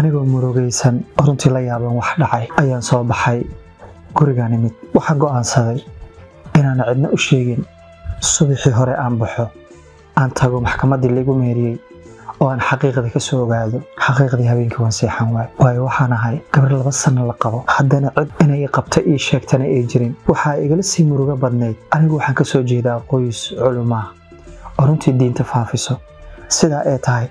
anigoo murugaysan runtii la yaaban wax dhacay ayaan soo baxay gurigaan imid waxaan go'aansaday inaan cidna u sheegin subaxii hore aan baxo aan tago maxkamaddii laigu meeriyey oo aan xaqiiqdii ka soo ogaado xaqiiqdii habeenkii waan seexan waayo waayo waxaan ahay gabar laba sano la qabo haddana cid inay qabta ii sheegtana ay jirin waxaa igala sii murugo badnayd anigu waxaan ka soo jeedaa qoys culumaa oo runtii diinta faafiso sidaa ay tahay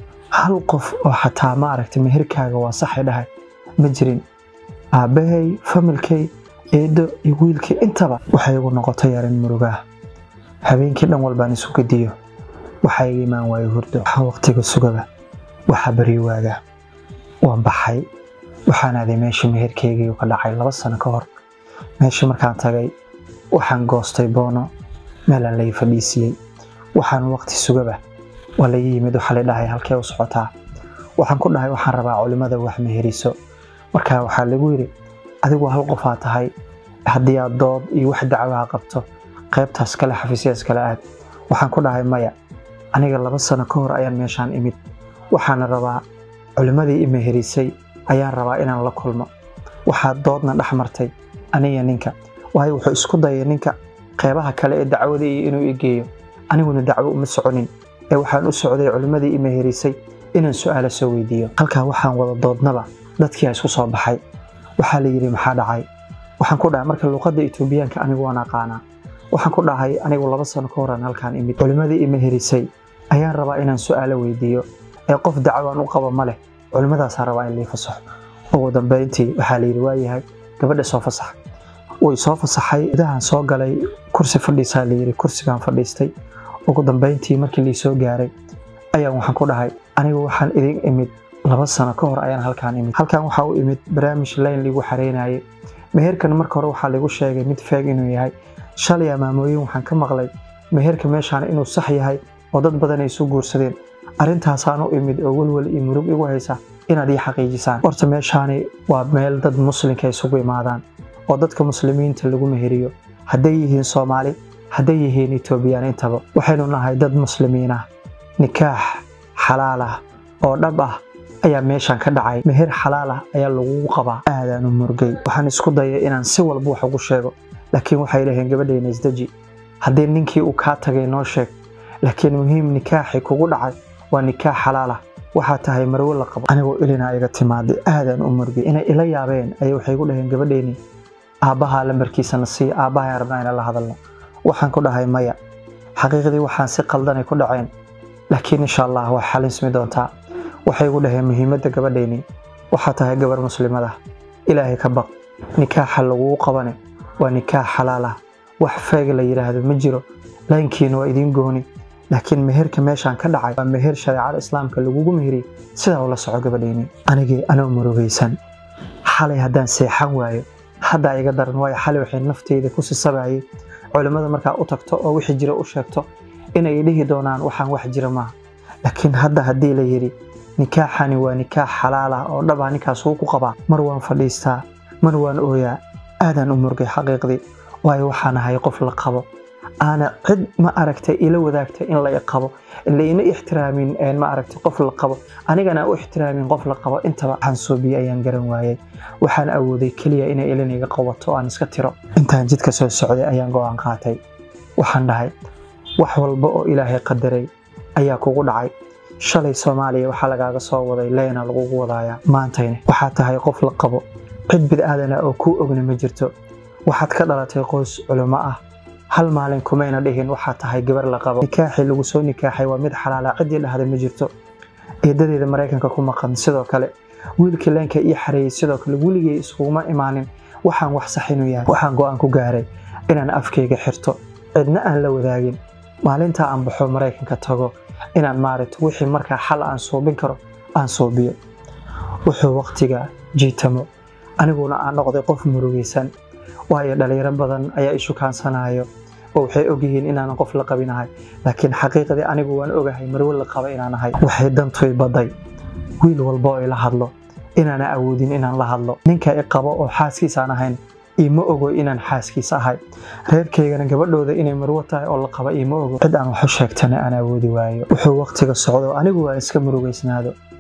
hal qof oo xataa ma aragtay meherkaaga waa saxay dhahay ma jirin aabbahay familkay eedo iyo wiilkii intaba waxay igu noqotay yarin murugaah habeenkii dhan walbaan isu gediyo waxaa iga imaan waayo hurdo waxaa waqtiga sugaba waxaa baryo waaga waan baxay waxaan aaday meeshii meherkeygii ka dhacay laba sano ka hor meeshii markaan tagay waxaan goostay boono meelaan lai fadhiisiyey waxaan waqti sugaba waa laga yimid waxaa la dhahay halkee u socotaa waxaan ku dhahay waxaan rabaa culimmada wax meheriso markaa waxaa lagu yidhi adigu hal qofaa tahay haddii aad dood iyo wax dacwaha qabto qaybtaas kale xafiisyaas kale aad waxaan ku dhahay maya aniga laba sano ka hor ayaan meeshaan imid waxaana rabaa culimmadii i meherisay ayaan rabaa inaan la kulmo waxaa doodna dhex martay aniga ninka waayo wuxuu isku dayay ninka qeybaha kale ee dacwada iyo inuu i geeyo aniguna dacwo uma soconin ee waxaan u socday culimmadii i meherisay inaan su'aalo soo weydiiyo halkaa waxaan wada doodnaba dadkii isku soo baxay waxaa la yidhi maxaa dhacay waxaan ku dhahay marka luuqadda etoobiyaanka anigu waan aqaanaa waxaan ku dhahay anigu laba sano ka horaan halkaan imid culimmadii i meherisay ayaan rabaa inaan su'aalo weydiiyo ee qof dacwaan u qabo ma leh culimmadaasaa rabaa in lii fasaxo ugu dambayntii waxaa layidhi waayahay gabadha soo fasax way soo fasaxay idahan soo galay kursi fadhiisaa layidhi kursigaan fadhiistay ugu dambayntii markii lii soo gaaray ayaan waxaan ku dhahay anigu waxaan idin imid laba sano ka hor ayaan halkaan imid halkaan waxaa u imid barnaamij layn liigu xareynayay meherkan marka hore waxaa lagu sheegay mid feeg inuu yahay shalay amaamooyin waxaan ka maqlay meherka meeshaan inuu sax yahay oo dad badan ay isu guursadeen arrintaasaan u imid oo welwel iyo murug igu haysa inaad ii xaqiijisaan horta meeshaani waa meel dad muslimka isugu imaadaan oo dadka muslimiinta lagu meheriyo hadday yihiin soomaali hadday yihiin etoobiyaan intaba waxaynu nahay dad muslimiin ah nikaax xalaal ah oo dhab ah ayaa meeshaan ka dhacay meher xalaal ah ayaa lagugu qabaa aadaan u murgay waxaan isku dayay inaan si walba wax ugu sheego laakiin waxay dhaheen gabadhayna isdeji haddii ninkii uu kaa tagay noo sheeg laakiin muhiim nikaaxi kugu dhacay waa nikaax xalaal ah waxaa tahay marwo la qabo anigoo ilinaa iga timaaday aadaan u murgay inay ila yaabeen ayay waxay igu dhaheen gabadhayni aabbahaa lambarkiisana sii aabbahaa rabnaa inaan la hadalno waxaan ku dhahay maya xaqiiqdii waxaan si qaldanay ku dhaceen laakiin insha allah waa xalinsmi doontaa waxay igu dhaheen muhiimadda gabadhayni waxaa tahay gabar muslimada ilaahay ka baq nikaaxa laguu qabane waa nikaax xalaal ah wax feeg la yidhaahdo ma jiro laynkiina waa idiin gooni laakiin meherka meeshaan ka dhacay waa meher shareecada islaamka lagugu meheriy sidaa ula soco gabadhayni anigii anoo murugaysan xalay haddaan seexan waayo haddaa iga daran waayo xalay waxay nafteyda ku sisabayay culimmada markaa u tagto oo wixii jira u sheegto inay dhihi doonaan waxaan wax jira maaha laakiin hadda haddii la yidhi nikaaxani waa nikaax xalaal ah oo dhabaa ninkaas wuu ku qabaa mar waan fadhiistaa mar waan ooyaa aadaan u murgay xaqiiqdii waayo waxaan ahay qof la qabo aana cid ma aragtay ila wadaagtay in la qabo laina ixtiraamin ma aragtay qof la qabo anigana u ixtiraamin qof la qabo intaba waxaan soobiye ayaan garan waayay waxaan awooday keliya inay ilin iga qabato aan iska tiro intaan jidka soo socday ayaan go'aan qaatay waxaan dhahay wax walba oo ilaahay qadaray ayaa kugu dhacay shalay soomaaliya waxaa lagaaga soo waday leyna lagugu wadaaya maantayne waxaa tahay qof la qabo cid bid'aadana oo kuu ogna ma jirto waxaad ka dhalatay qoys culimo ah hal maalin kumayna dhihin waxaa tahay gabar la qabo nikaaxii lagu soo nikaaxay waa mid xalaala ciddii dhahday ma jirto eedadeeda maraykanka ku maqan sidoo kale wiilkii leenka ii xareeyey sidoo kale weligay iskuguma imaanin waxaan wax sax inuu yahay waxaan go'aan ku gaaray inaan afkayga xirto cidna aan la wadaagin maalintaa aan baxo maraykanka tago inaan maaragto wixii markaa xal aan suubin karo aan suubiyo wuxuu waqtiga jiitamo aniguna aan noqday qof murugaysan waayo dhalinyaro badan ayaa i shukaansanayo oo waxay ogyihiin inaanan qof la qabinahay laakiin xaqiiqdii anigu waan ogahay marwo la qaba inaan ahay waxay dantuy baday wiil walba oo ila hadlo inaana awoodin inaan la hadlo ninka i qabo oo xaaskiisaan ahayn iima ogo inaan xaaskiis ahay reerkaygana gabadhooda inay marwo tahay oo la qaba iima ogo cid aan waxu sheegtana aan awoodi waayo wuxuu waqtiga socdo anigu waan iska murugaysnaado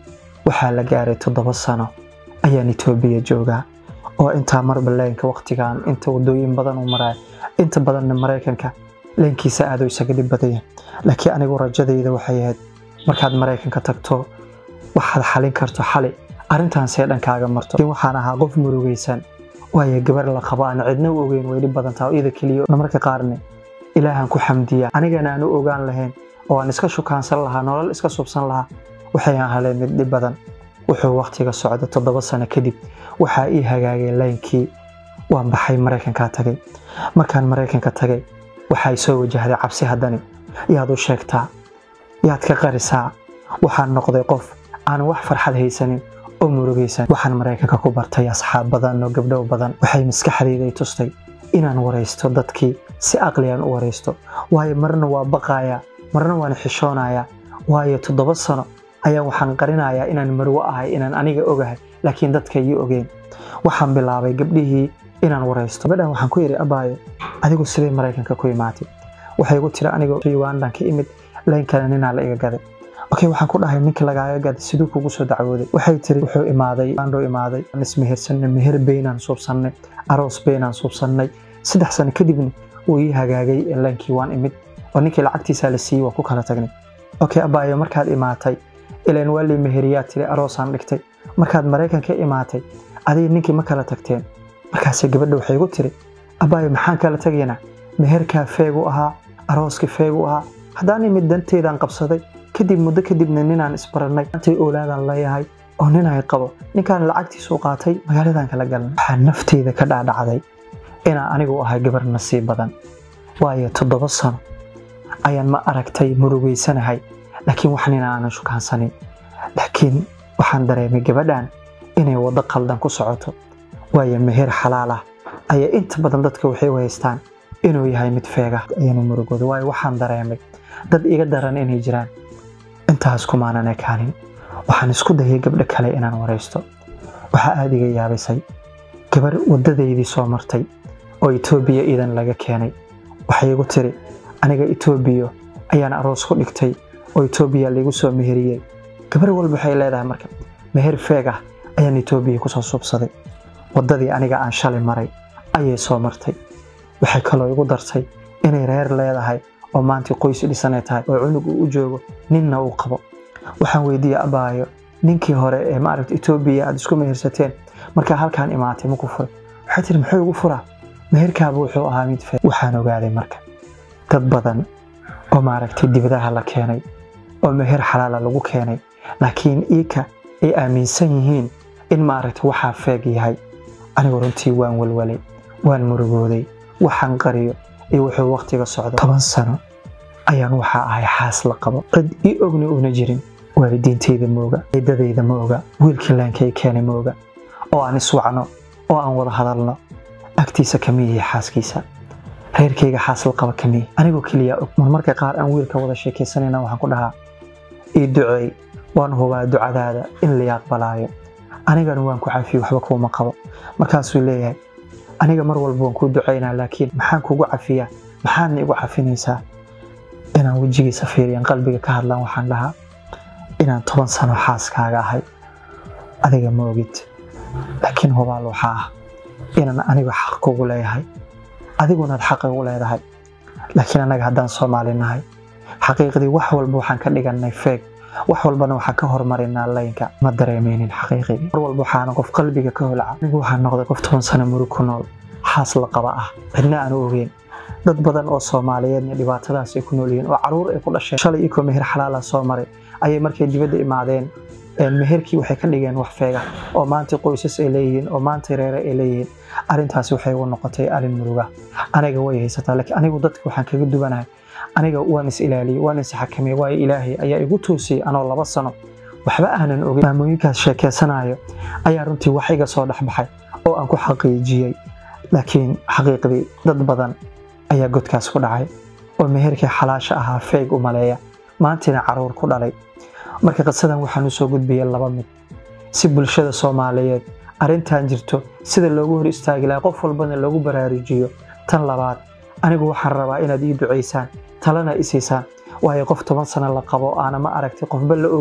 waxaa la gaaray toddoba sano ayaan etoobiya joogaa oo intaa marba leenka waqtigan inta wadooyin badan uu maraayo inta badanna maraykanka leenkiisa aad u isaga dhib badaya laakiin anigu rajadayda waxay ahayd markaad maraykanka tagto waxaad xalin karto xali arrintan see dhankaaga marto laakiin waxaan ahaa qof murugaysan waayo gabar la qabo aan cidna u ogeyn way dhib badan tahay iyada keliya marka qaarne ilaahan ku xamdiya anigana aan u ogaan lahayn oo aan iska shukaansan lahaa nolol iska subsan lahaa waxay ahaleen mid dhib badan wuxuu waqtiga socda toddoba sano kadib waxaa ii hagaagay laynkii waan baxay maraykankaa tagay markaan maraykanka tagay waxay soo wajahday cabsi haddani yaad u sheegtaa yaad ka qarisaa waxaan noqday qof aan wax farxad haysanin oo murugaysan waxaan maraykanka ku bartay asxaab badan oo gabdhow badan waxay maskaxdayday tustay inaan waraysto dadkii si aqliyan u waraysto waayo marna waa baqaaya marna waan xishoonayaa waayo toddoba sano ayaa waxaan qarinayaa inaan marwo ahay inaan aniga ogahay laakiin dadka ii ogeen waxaan bilaabay gabdhihii inaan waraysto gabadhan waxaan ku yidhi abaayo adigu sidee maraykanka ku imaatay waxay igu tiri aniga ugandan ka imid laynkana ninaa la iga gaday okay waxaan ku dhahay ninka lagaaga gaday siduu kugu soo dacwooday waxay tiri wuxuu imaaday andhuu imaaday aan ismehersanay meher beynaan suubsannay aroos beynaan suubsannay saddex sano kadibna wuu ii hagaagay laynkii waan imid oo ninkii lacagtiisaa la siiyey waa ku kala tagnay okay abaayo markaad imaatay ilaan waa lii meheriyaa tiri aroosaan dhigtay markaad maraykanka imaatay adiga ninkii ma kala tagteen markaase gabadha waxay igu tiri abaayo maxaan kala tagaynaa meherkaa feegu ahaa arooskii feegu ahaa haddaan imid danteydaan qabsaday kadib muddo kadibna ninaan isbarannay antay oolaadaan leeyahay oo nin ay qabo ninkaan lacagtiisu qaatay magaaladan kala galnay waxaa nafteyda ka dhaadhacday inaan anigu ahay gabar nasiib badan waayo toddoba sano ayaan ma aragtay murugaysanahay laakiin wax nina aanan shukaansanin laakiin waxaan dareemay gabadhan inay waddo qaldan ku socoto waayo meher xalaal ah ayaa inta badan dadka waxay u haystaan inuu yahay mid feega ayaanu murugooda waayo waxaan dareemay dad iga daran inay jiraan intaas kumaanan ekaanin waxaan isku dayay gabdho kale inaan waraysto waxaa aada iga yaabisay gabar waddadaydii soo martay oo etoobiya iidan laga keenay waxay igu tiri aniga etoobiya ayaan aroos ku dhigtay oo etoobiya laigu soo meheriyey gabar walba waxay leedahay marka meher feeg ah ayaan etoobiya kusoo suubsaday waddadii aniga aan shalay maray ayay soo martay waxay kaloo igu dartay inay reer leedahay oo maanta qoys dhisanay tahay oo cunug uu u joogo ninna uu qabo waxaan weydiiyey abaayo ninkii hore ee maaragta etoobiya aad isku mehersateen markaa halkaan imaatay maku furay waxay tiri muxuu igu furaa meherkaaba wuxuu ahaa mid feeg waxaan ogaaday marka dad badan oo maaragtay dibadaha la keenay oo meher xalaala lagu keenay laakiin iika ay aaminsan yihiin in maaragta waxaa feeg yahay anigu runtii waan walwalay waan murugooday waxaan qariyo iyo wuxuu wakhtiga socdo toban sano ayaan waxaa ahay xaas la qabo cid ii ogni una jirin waalidiintayda ma oga ciidadayda ma oga wiilkii laankay keenay ma oga oo aan iswacno oo aan wada hadalno agtiisa kamiyihi xaaskiisa reerkayga xaas la qaba kamiyi anigoo keliya og marmarka qaar aan wiilka wada sheekaysanayna waxaan ku dhahaa ii duceey waan hubaa ducadaada in la aqbalaayo anigana waan ku cafiye waxba kuuma qabo markaasuu leeyahay aniga mar walba waan kuu ducaynaa laakiin maxaan kugu cafiyaa maxaadna igu cafinaysaa inaan wejigiisa fiiriyan qalbiga ka hadlaan waxaan dhahaa inaan toban sano xaaskaaga ahay adiga ma ogid laakiin hubaal waxaa ah inaan aniga xaq kugu leeyahay adigunaad xaq igu leedahay laakiin annaga haddaan soomaali nahay xaqiiqdii wax walba waxaan ka dhigannay feeg wax walbana waxaan ka hormarinaa laynka ma dareemeynin xaqiiqigii mar walba waxaana qof qalbiga ka holca anigu waxaan noqday qof toban sano murug ku nool xaas la qaba ah cidna aan u ogeyn dad badan oo soomaaliyeedna dhibaatadaas ay ku nool yihiin oo caruur ay ku dhasheen shalay ikoo meher xalaala soo maray ayay markay dibadda imaadeen meherkii waxay ka dhigeen wax feega oo maanta qoysas ay leeyihiin oo maanta reere ay leeyihiin arrintaasi waxay u noqotay arrin muruga aniga way haysataa laakiin anigu dadka waxaan kaga duwanahay aniga waan is ilaaliyey waan is xakamiyey waayo ilaahay ayaa igu toosiyey anoo laba sano waxba aanan ogin maamooyinkaas sheekeysanayo ayaa runtii wax iga soo dhexbaxay oo aan ku xaqiijiyey laakiin xaqiiqdii dad badan ayaa godkaas ku dhacay oo meherkii xalaasha ahaa feeg u maleeya maantiina caruur ku dhalay marka qisadan waxaan u soo gudbiyey laba mid si bulshada soomaaliyeed arrintan jirto sida loogu hor istaagi lahaa qof walbana loogu baraarujiyo tan labaad anigu waxaan rabaa inaad ii ducaysaan talana isiisaan waayo qof toban sano la qabo aana ma aragtay qofba la ogeyn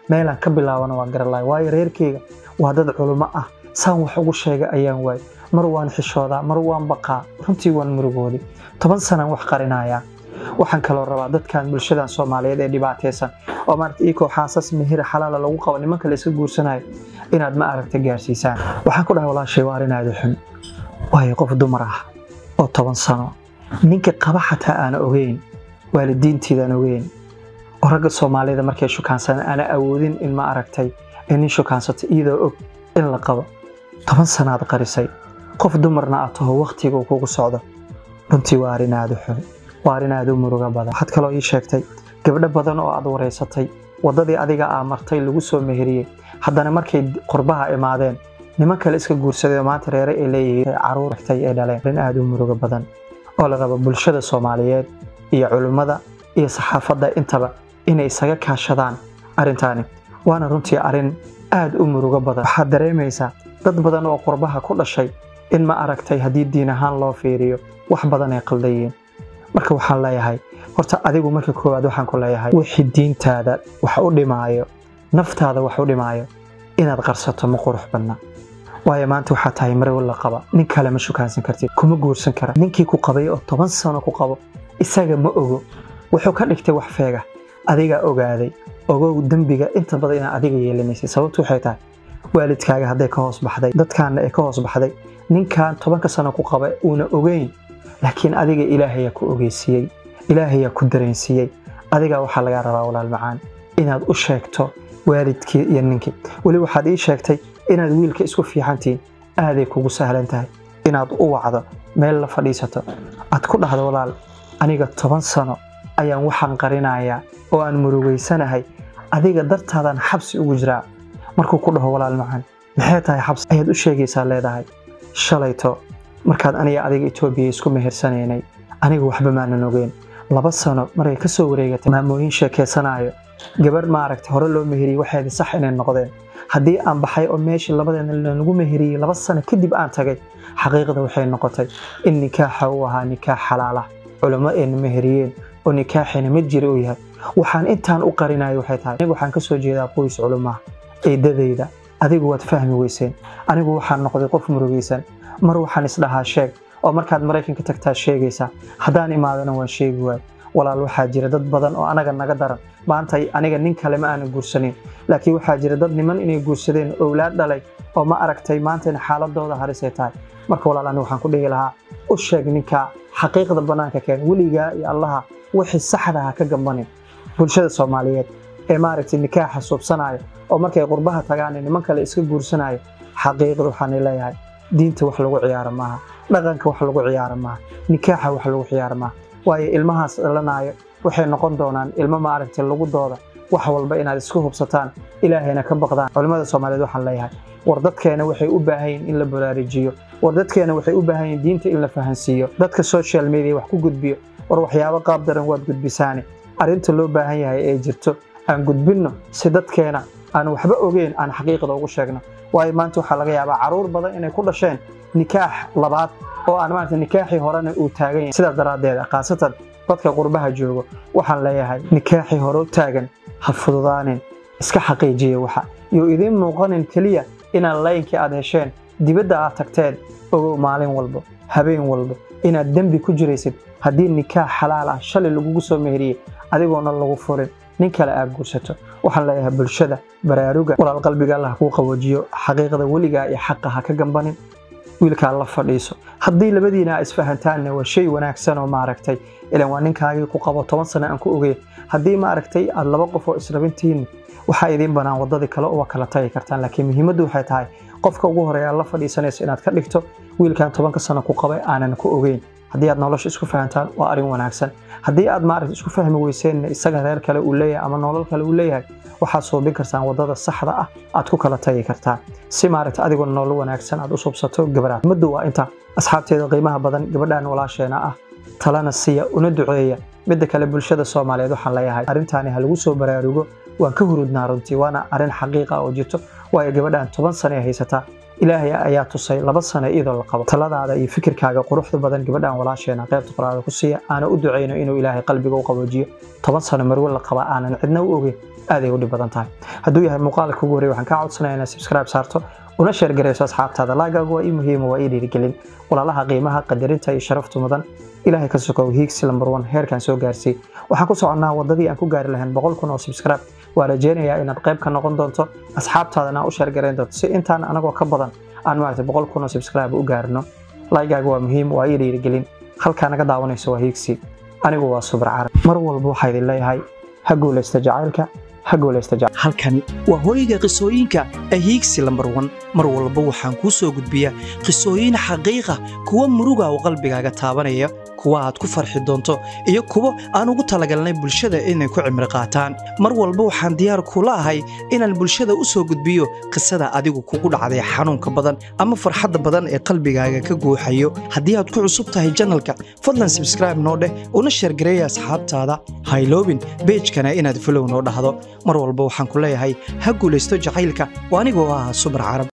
meelaan ka bilaabana waan garalahay waayo reerkeyga waa dad culummo ah saan wax ugu sheega ayaan waay mar waan xishoodaa mar waan baqaa runtii waan murugooday toban sanaan wax qarinayaa waxaan kaloo rabaa dadkan bulshadan soomaaliyeed ee dhibaataysan oo maaragta iyakoo xaasas mehira xalaala lagu qabo nimanka la iska guursanayo inaad ma aragta gaarsiisaan waxaan ku dhahay walaashay waa arrin aada xun waayo qof dumar ah oo toban sano ninka qaba xataa aana ogeyn waalidiintiidaan ogeyn oo ragga soomaalida markay shukaansanaan aana awoodin in ma aragtay ee nin shukaansata iyadoo og in la qabo toban sanaad qarisay qof dumarna aad taho wakhtiga uu kugu socdo runtii waa arrin aada u xun waa arrin aada u muruga badan waxaad kaloo ii sheegtay gabdho badan oo aad wareysatay waddadii adiga aa martay lagu soo meheriyey haddana markay qurbaha imaadeen niman kale iska guursaday oo maanta reere ay leeyihiin caruur ragtay ee dhaleen arrin aada u muruga badan oo la rabo bulshada soomaaliyeed iyo culimmada iyo saxaafadda intaba inay isaga kaashadaan arrintaani waana runtii arrin aada u murugo badan waxaad dareemaysaa dad badan oo qurbaha ku dhashay in ma aragtay haddii diin ahaan loo fiiriyo wax badan ay qaldayiin marka waxaan leeyahay horta adigu marka koowaad waxaan ku leeyahay wixii diintaada wax u dhimaayo naftaada wax u dhimaayo inaad qarsato ma qurux badna waayo maanta waxaa tahay marow la qaba nin kale ma shukaansan kartid kuma guursan kara ninkii ku qabay oo toban sano ku qabo isaga ma ogo wuxuu ka dhigtay wax feega adigaa ogaaday ogow dembiga inta badan inaad adiga yeelanaysay sababtu waxay tahay waalidkaaga hadday ka hoos baxday dadkaana ay ka hoos baxday ninkan tobanka sano ku qaba uuna ogeyn laakiin adiga ilaahayaa ku ogeysiiyey ilaahayaa ku dareensiiyey adigaa waxaa lagaa rabaa walaal macaan inaad u sheegto waalidkii iyo ninkii weli waxaad ii sheegtay inaad wiilka isku fiicantihiin aaday kugu sahlan tahay inaad u wacdo meel la fadhiisato aad ku dhahdo walaal aniga toban sano ayaan waxaan qarinayaa oo aan murugaysanahay adiga dartaadaan xabsi ugu jiraa markuu ku dhaho walaal macaan maxay tahay xabsi ayaad u sheegaysaa leedahay shalayto markaad aniga adiga etoobiya isku mehersanaynay anigu waxba maanan ogeyn laba sano markay ka soo wareegatay maamooyin sheekaysanaayo gabarh maaragtay hore loo meheriyey waxaydi sax inay noqdeen haddii aan baxay oo meeshii labadeena lagu meheriyey laba sano kadib aan tagay xaqiiqda waxay noqotay in nikaaxa uu ahaa nikaax xalaalah culamo ayna meheriyeen oo nikaaxina mid jira uu yahay waxaan intaan u qarinaya waxay tahay anigu waxaan kasoo jeedaa qoys culumaha eedadayda adigu waad fahmi weyseen anigu waxaan noqday qof murugaysan mar waxaan isdhahaa sheeg oo markaad maraykanka tagtaa sheegaysaa haddaan imaadana waan sheegi waay walaal waxaa jira dad badan oo anaga naga daran maanta aniga nin kale ma aanan guursanin laakiin waxaa jira dad niman inay guursadeen owlaad dhalay oo ma aragtay maantayna xaaladooda harisay tahay marka walaal aniga waxaan ku dhihi lahaa u sheeg ninka xaqiiqda bannaanka keen weligaa iyo allaha wixii saxda ha ka gambanin bulshada soomaaliyeed ee maaragtay nikaaxa suubsanaayo oo markay qurbaha tagaan niman kale iska guursanayo xaqiiqda waxaan leeyahay diinta wax lagu ciyaaro maaha dhaqanka wax lagu ciyaaro maaha nikaaxa wax lagu ciyaaro maaha waayo ilmahaas dhalanaayo waxay noqon doonaan ilmo maaragtay lagu dooda wax walba inaad isku hubsataan ilaahayna ka baqdaan culimmada soomaaliyeed waxaan leeyahay war dadkeena waxay u baahan yihin in la baraarujiyo war dadkeena waxay u baahan yihin diinta in la fahansiiyo dadka social media wax ku gudbiyo war waxyaabo qaab daran waad gudbisaane arrinta loo baahan yahay ee jirto aan gudbinno si dadkeena aan waxba ogeyn aan xaqiiqda ugu sheegno waayo maanta waxaa laga yaabaa caruur badan inay ku dhasheen nikaax labaad oo aan maarata nikaaxii horena uu taagan yahay sidaas daraaddeed khaasatan dadka qurbaha joogo waxaan leeyahay nikaaxii hore u taagan ha fududaanin iska xaqiijiya waxa iyo idiin muuqanin keliya inaan laynkii aad hesheen dibadda aad tagteen ogow maalin walbo habeen walbo inaad dembi ku jiraysid haddii nikaax xalaal ah shalay lagugu soo meheriyey adigoona lagu furin nin kale aad guursato waxaan leeyahay bulshada baraaruga walaal qalbiga allah kuu qawajiyo xaqiiqda weligaa iyo xaqa ha ka gambanin wiilkaa la fadhiiso haddii labadiina aa isfahantaanna waa shay wanaagsan oo maaragtay ilan waa ninkaagii ku qabo toban sano aan ku ogeyn haddii maaragtay aad laba qof oo israbintihiin waxaa idiin banaan waddadii kale uga kala tagi kartaan laakiin muhiimaddu waxay tahay qofka ugu horeeya aad la fadhiisanayso inaad ka dhigto wiilkan tobanka sano ku qabay aanan ku ogeyn haddii aad nolosha isku fahantaan waa arrin wanaagsan haddii aad maaragta isku fahmi weyseen isaga reer kale uu leeyahay ama nolol kale uu leeyahay waxaad suubin kartaan waddada saxda ah aad ku kala tagi kartaan si maaragta adigoo nolol wanaagsan aad u subsato gabadhaad maddu waa inta asxaabteeda qiimaha badan gabadhan walaasheena ah talana siiya una duceeya midda kale bulshada soomaaliyeed waxaan leeyahay arrintaani ha lagu soo baraarugo waan ka hurudnaa runtii waana arrin xaqiiqa oo jirto waayo gabadhan toban sano ay haysataa ilaahay ayaa tusay laba sano iyadoo la qabo taladaada iyo fikirkaaga quruxda badan gabadhan walaasheena qaybta qoraada ku siiya aana u ducayno inuu ilaahay qalbiga u qaboojiyo toban sano marwe la qaba aanan cidna u ogeyn aaday u dhib badan tahay hadduu yahay muuqaalka ugu horey waxaan kaa codsanaya inaad subscribe saarto una sheergarayso asxaabtaada laagaagu waa ii muhiima waa ii dhiirigelin walaalaha qiimaha qadarinta iyo sharaftu mudan ilaahay ka sokow hiigsi lambar one heerkaan soo gaarsii waxaan ku soconnaa waddadii aan ku gaari lahayn boqol kun oo subscribe waa rajeynayaa inaad qayb ka noqon doonto asxaabtaadana u sheergarayn doonto si intaan anagoo ka badan aan maaragtay boqol kun oo subscribe u gaarno laygaaga waa muhiim waa ii dhiirigelin halkaa naga daawanayso waa hiigsi anigu waa subar carab mar walba waxaa idin leeyahay ha guulaysta jacaylka ha guulaysta jacayl halkani waa hooyga qisooyinka ahiigsi lambar wan mar walba waxaan kuu soo gudbiyaa qisooyin xaqiiqa kuwa muruga oo qalbigaaga taabanaya kuwa aad ku farxi doonto iyo kuwo aan ugu talagalnay bulshada inay ku cimri qaataan mar walba waxaan diyaar kula ahay inaan bulshada u soo gudbiyo qisada adigu kugu dhacday xanuunka badan ama farxadda badan ee qalbigaaga ka guuxayo haddii aad ku cusub tahay janalka fadlan sabskraibe noo dheh una sheergareeya asxaabtaada hayloobin beejkana inaad folow noo dhahdo mar walba waxaan ku leeyahay ha guulaysto jacaylka oo anigoo ah subar carab